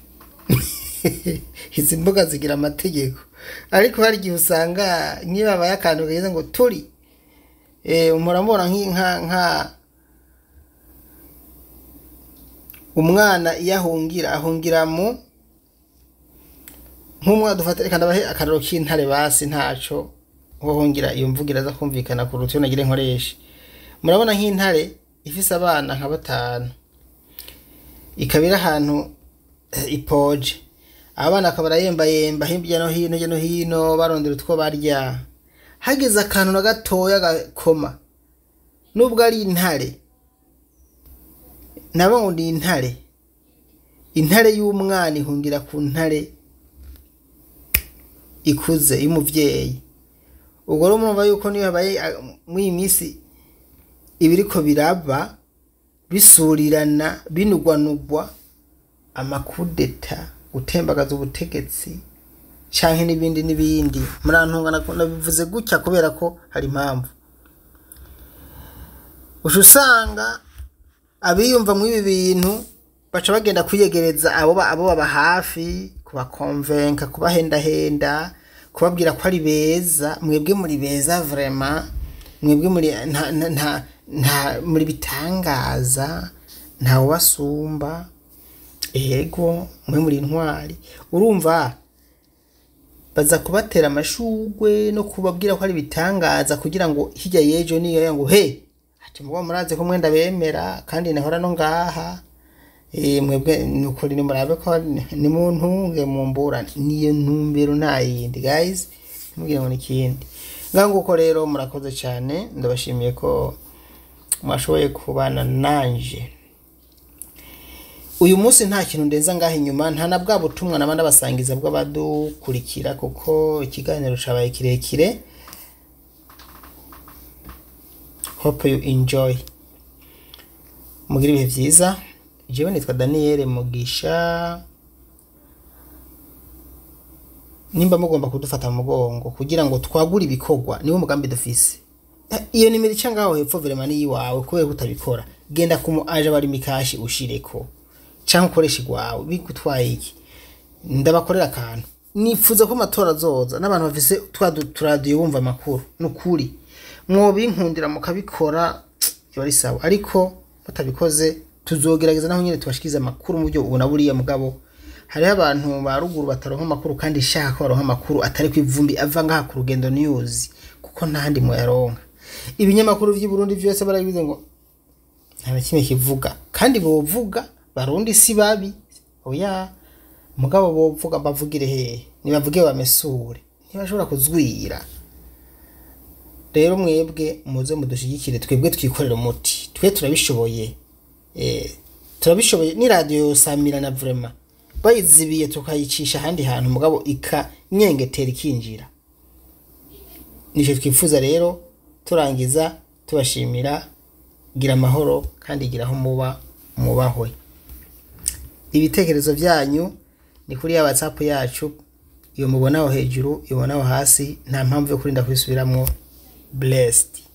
izi mbuga zigira amategeko ariko hari igihe usanga nkibabaye akantu kageze ngo turi eh, muramubona nk'inka nka umwana iyo ahungira ahungira mu nk'umwana dufata reka ndabahe akararo k'intare basi ntaco hohungira iyo mvugira aza kumvikana ku ruti nagire nkoreshe murabona nk'intare ifise abana nka batanu ikaba iri ahantu eh, ipoje abana akaba arayembayemba hirya no hino hirya no hino barondera utwo barya hageze akantu na gatoya gakoma nubwo ari intare nabo ngo ni intare intare y'umwana ihungira ku ntare ikuze y'umuvyeyi ubwo rero murumva yuko niyo habaye ah, muri iyi minsi ibiriko biraba bisurirana binugwanugwa amakudeta gutembagaza ubutegetsi canke n'ibindi n'ibindi murantunga nako- nabivuze gutya kubera ko hari impamvu uca usanga abiyumva muri ibi bintu baca bagenda kwiyegereza abo ba- abo baba hafi kubakonvenka kubahendahenda kubabwira ko ari beza mwebwe muri beza vrema mwebwe muri nta, nta, nta, nta muri bitangaza ntawe ubasumba ego mwe muri intwari urumva baza kubatera amashugwe no kubabwira ko ari bitangaza kugira ngo hirya y'ejo niyo ngo he ati muba murazi ko mwenda bemera kandi nahora no ngaha Eh, mwebwe nukuri nimurabe ko ni mu ntunge mu mburane niyo ntumbero nta yindi guys ntimubwire ngo ni ikindi ngaho nguko rero murakoze cyane ndabashimiye ko mwashoboye kubana nanje uyu munsi nta kintu ndenza ngaho inyuma nta na bwa butumwa naba ndabasangiza bw'abadukurikira kuko ikiganiro cabaye kirekire hope you enjoy mugire ibihe byiza jewe nitwa daniyeli mugisha nimba mugomba kudufata mu mugongo kugira ngo twagure ibikorwa niwo mugambi dufise Eh, iyo nimero ica ngaho hepfo verema ni iwawe kubera ko utabikora genda kumu aje bari mikashi ushireko canke ukoresha igwawe bigutwaye iki ndabakorera akantu nifuza ko amatora azoza n'abantu bafise twa du- turadiyo bumva amakuru ni ukuri mwobinkundira mukabikora biba ari sawa ariko batabikoze tuzogerageza naho nyine tubashikirize amakuru mu buryo ubona buriya mugabo hariho abantu ba ruguru bataronka amakuru kandi ishaka ko baronka amakuru atari ku ivumbi ava ngaha ku rugendo news kuko ntahandi muyaronka ibinyamakuru vy'i Burundi vyose barabivuze ngo nta na kimwe kivuga kandi bovuga barundi si babi oya mugabo bovuga bavugire hehe nibavuge bamesure ntibashobora kuzwira rero mwebwe muze mudushigikire twebwe twikorera umuti twe turabishoboye eh, turabishoboye ni radiyo yosamirana vrema bayizibiye tukayicisha ahandi hantu mugabo ikanyengetera ikinjira nicyo twifuza rero turangiza tubashimira gira amahoro kandi gira aho muba mubahwe ibitekerezo byanyu ni kuri ya whatsapp yacu iyo mubonaho hejuru ibonaho hasi nta mpamvu yo kurinda kubisubiramwo blessed